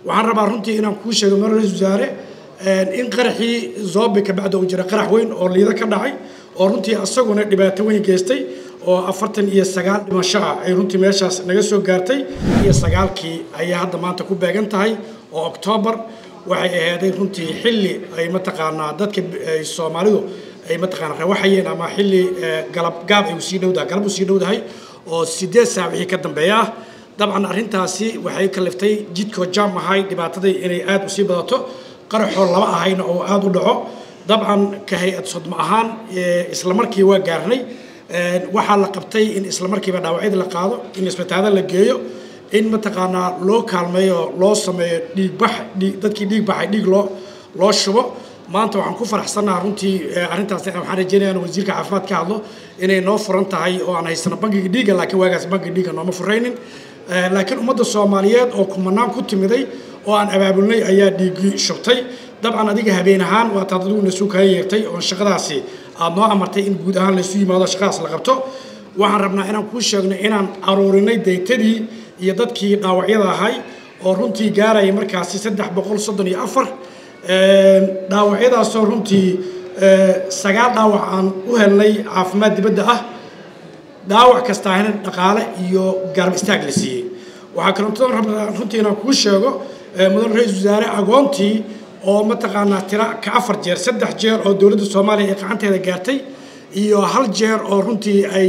waxaan rabaa runtii inaan kuu sheego mar ra-isul wasaare in qaraxii zoobe ka bacda uu jira qarax weyn oo liido ka dhacay oo runtii asaguna dhibaato weyn geystay oo afartan iyo sagaal dhimasho ah ay runtii meeshaas naga soo gaartay iyo sagaalkii ayaa hadda maanta ku beegan tahay oo oktoobar waxay ahaaday runtii xilli ay mataqaanaa dadka soomaalidu ay mataqaanaa rawaxayeen ama xilli galab gaab ay usii dhowdahay galab usii dhowdahay oo sideed saac wixii ka dambeeya ah dabcan arrintaasi waxay kaliftay jidkoo jaam ahay dhibaatadii inay aada usii badato qaraxoo laba ahayna oo aada u dhaco dabcan ka hay-ad sodmo ahaan isla markii waa gaarnay waxaa la qabtay in isla markiiba dhaawacyada la qaado in isbitaalo la geeyo in mataqaanaa loo kaalmeeyo loo sameeyo dhiigbax dadkii dhiig baxay dhiig loo loo shubo maanta waxaan ku faraxsannaha runtii arrintaas waxaan rajeynaya in wasiirka caafimaad ka hadlo inay noo furan tahay oo aan haysano bangiga dhiigga laakiin waagaas bangiga dhiigga nooma furaynin laakiin ummadda soomaaliyeed oo kumanaan ku timiday oo aan abaabulnay ayaa dhiiggii shubtay dabcan adiga habeen ahaan waa taad adiguna suu kaga yeertay oo shaqadaasi aada noo amartay in guud ahaan laysu yimaado shaqadaas la qabto waxaan rabnaa inaan kuu sheegno inaan aruurinay daytadii iyo dadkii dhaawacyada ahay oo runtii gaaraya markaasi saddex boqol soddon iyo afar dhaawacyadaasoo runtii sagaal dhaawac aan u helnay caafimaad dibadda ah dhaawac kastaahina dhaqaale iyo garab istaag la siiyey waxaa kaloo rabnaa runtii inaan kuu sheego mudan ra-iisul wasaare agoontii oo mataqaanaa tira ka afar jeer saddex jeer oo dowladda soomaaliya ay gacanteeda gaartay iyo hal jeer oo runtii ay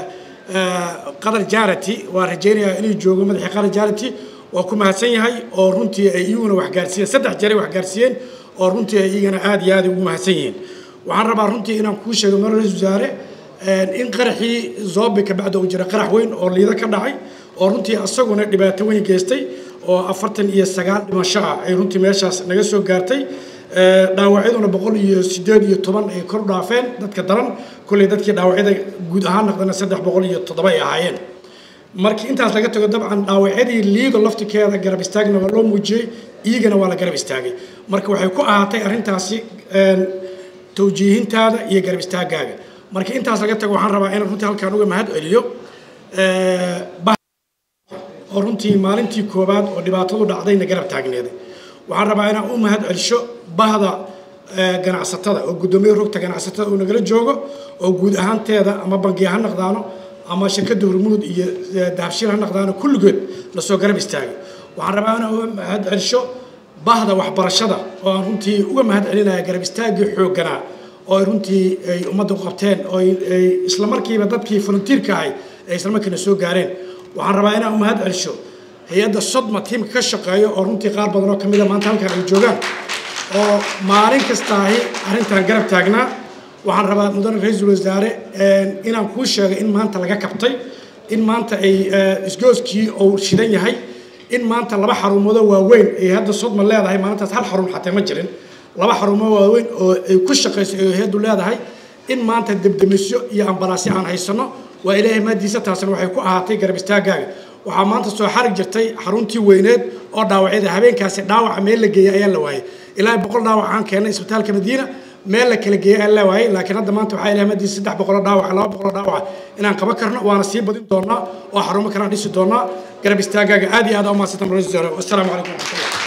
qadar jarity waa rajaynayaa inuu joogo madaxii qadar jarity waa ku mahadsan yahay oo runtii ay iyaguna waxgaarsiiyeen saddex jeer ay waxgaarsiiyeen oo runtii ay iyagana aada iyo aada ugu mahadsan yihiin waxaan rabaa runtii inaan kuu sheego mar ra-isul wasaare in qaraxii zoobe ka bacda uu jira qarax weyn oo liido ka dhacay oo runtii asaguna dhibaato weyn geystay oo afartan iyo sagaal dhimasho ah ay runtii meeshaas naga soo gaartay dhaawacyaduna boqol iyo sideed iyo toban ay kor dhaafeen dadka daran kolley dadkii dhaawacyada guud ahaan naqdana saddex boqol iyo toddoba ay ahaayeen markii intaas laga tago dabcan dhaawacyadii liido laftikeeda garab istaagna waa loo muujiyey iyagana waa la garab istaagay marka waxay ku ahaatay arrintaasi tawjiihintaada iyo garab istaagaaga marka intaas laga tago waxaan rabaa inaan runtii halkaan uga mahad celiyo oo runtii maalintii koowaad oo dhibaatadu dhacdayna garab taagneeday waxaan rabaa inaan u mahad celisho bahda ganacsatada oo guddoomiye rogta ganacsatada uu nagala joogo oo guud ahaanteeda ama bangiya ha naqdaano ama shirkadda hormuud iyo dahabshiil ha naqdaano kulligood lasoo garab istaagay waxaan rabaa inaan uga mahad celisho bahda waxbarashada oo aan runtii uga mahad celinaya garab istaaggii xoogganaa oo ay runtii ay ummadda u qabteen oo ay isla markiiba dadkii volunteerka ahay ay isla markiina soo gaareen waxaan rabaa inaan u mahad celisho hay-adda sodma tiimka ka shaqeeyo oo runtii qaar badan oo ka mida maanta halkaan ay joogaan oo maalin kastaahi arrintan garab taagnaa waxaan rabaa mudane ra-iisul wasaare inaan kuu sheegay in maanta laga kabtay in maanta ay isgooskii uu shidan yahay in maanta laba xarumoodoo waaweyn ay hadda sodma leedahay maalintaas hal xarun xatee ma jirin laba xarumo waaweyn oo ay ku shaqayso ay hay-addu leedahay in maanta debdemisyo iyo ambalaasyo aan haysanno waa ilaahay maadiisa taasna waxay ku ahaatay garab istaagaaga waxaa maanta soo xarig jirtay xaruntii weyneed oo dhaawacyada habeenkaasi dhaawaca meel la geeyey ayaa la waayey ilaa boqol dhaawac aan keennay isbitaalka madiina meel la kala geeyey ayaa la waayey laakiin hadda maanta waxaa ilahay maadiisa saddex boqoloo dhaawaca laba boqoloo dhaawaca inaan qaban karno waana sii badin doonaa oo xarumo kalaan dhisi doonaa garab istaagaaga aad iyo aad u mahadsantan ra-isul wasaare wassalaamu calaykum